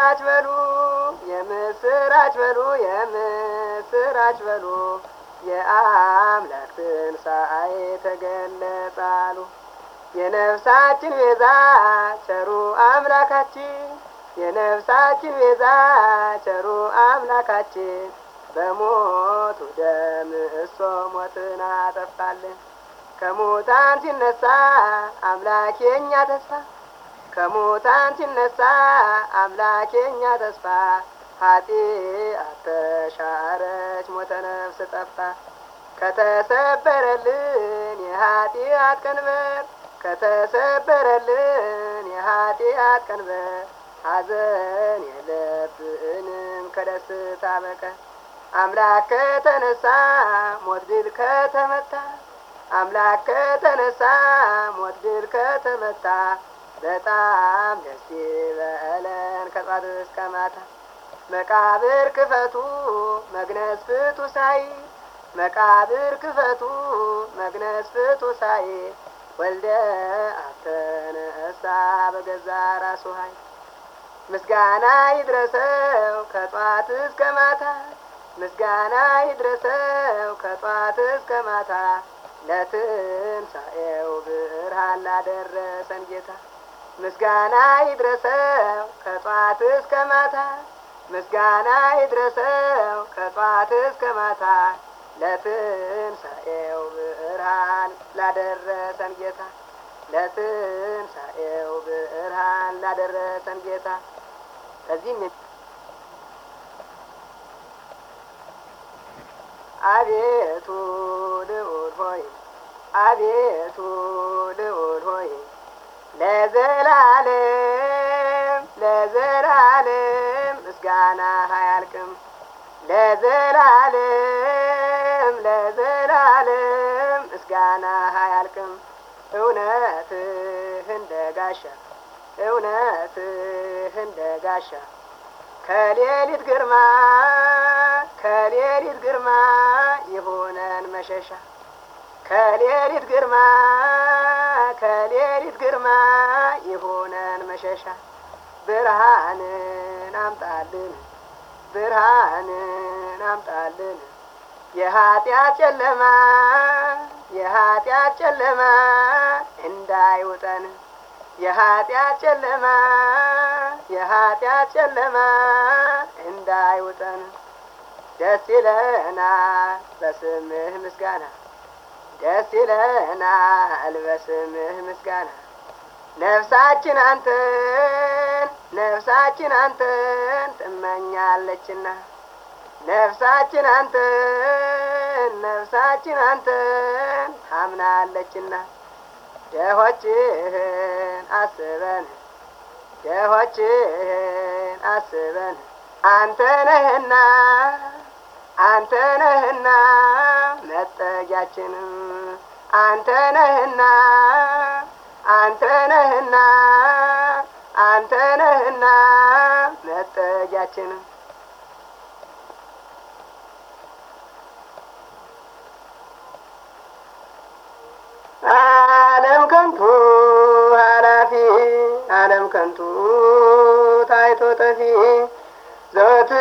የምስራች በሉ የምስራች በሉ የምስራች በሉ የአምላክ ትንሣኤ ተገለጻሉ። የነፍሳችን ቤዛ ቸሩ አምላካችን የነፍሳችን ቤዛ ቸሩ አምላካችን በሞቱ ደም እሶ ሞትን አጠፋልን። ከሙታን ሲነሳ አምላክ የኛ ተስፋ ከሙታን ሲነሳ አምላክ የኛ ተስፋ ኃጢአት ተሻረች ሞተ ነፍስ ጠፋ። ከተሰበረልን የኃጢአት ቀንበር ከተሰበረልን የኃጢአት ቀንበር ሐዘን የለብንም ከደስታ በቀር አምላክ ከተነሳ ሞት ድል ከተመታ አምላክ ከተነሳ ሞት ድል ከተመታ በጣም ደስ ይበለን ከጧት እስከ ማታ። መቃብር ክፈቱ መግነዝ ፍቱ ሳይ መቃብር ክፈቱ መግነዝ ፍቱ ሳይ ወልደ አብ ተነሳ በገዛ ራሱ ኃይል ምስጋና ይድረሰው ከጧት እስከ ማታ ምስጋና ይድረሰው ከጧት እስከ ማታ ለትንሣኤው ብርሃን ላደረሰን ጌታ ምስጋና ይድረሰው ከጧት እስከ ማታ ምስጋና ይድረሰው ከጧት እስከ ማታ ለትንሣኤው ብርሃን ላደረሰን ጌታ ለትንሣኤው ብርሃን ላደረሰን ጌታ ከዚህም አቤቱ ልዑል ሆይ አቤቱ ልዑል ሆይ ለዘላለም ለዘላለም ምስጋና አያልቅም። ለዘላለም ለዘላለም ምስጋና አያልቅም። እውነትህ እንደ ጋሻ እውነትህ እንደ ጋሻ ከሌሊት ግርማ ከሌሊት ግርማ ይሆነን መሸሻ ከሌሊት ግርማ ከሌሊት ግርማ ይሆነን መሸሻ ብርሃንን አምጣልን ብርሃንን አምጣልን የኃጢአት ጨለማ የኃጢአት ጨለማ እንዳይውጠን የኃጢአት ጨለማ የኃጢአት ጨለማ እንዳይውጠን ደስ ይለናል በስምህ ምስጋና ደስ ይለናል በስምህ ምስጋና ነፍሳችን አንተን ነፍሳችን አንተን ትመኛለችና ነፍሳችን አንተን ነፍሳችን አንተን ታምናለችና ደሆችህን አስበን ደሆችህን አስበን አንተ ነህና አንተ ነህና መጠጊያችን አንተ ነህና አንተ ነህና አንተ ነህና መጠጊያችን ዓለም ከንቱ ኃላፊ ዓለም ከንቱ ታይቶ ጠፊ ዘወትር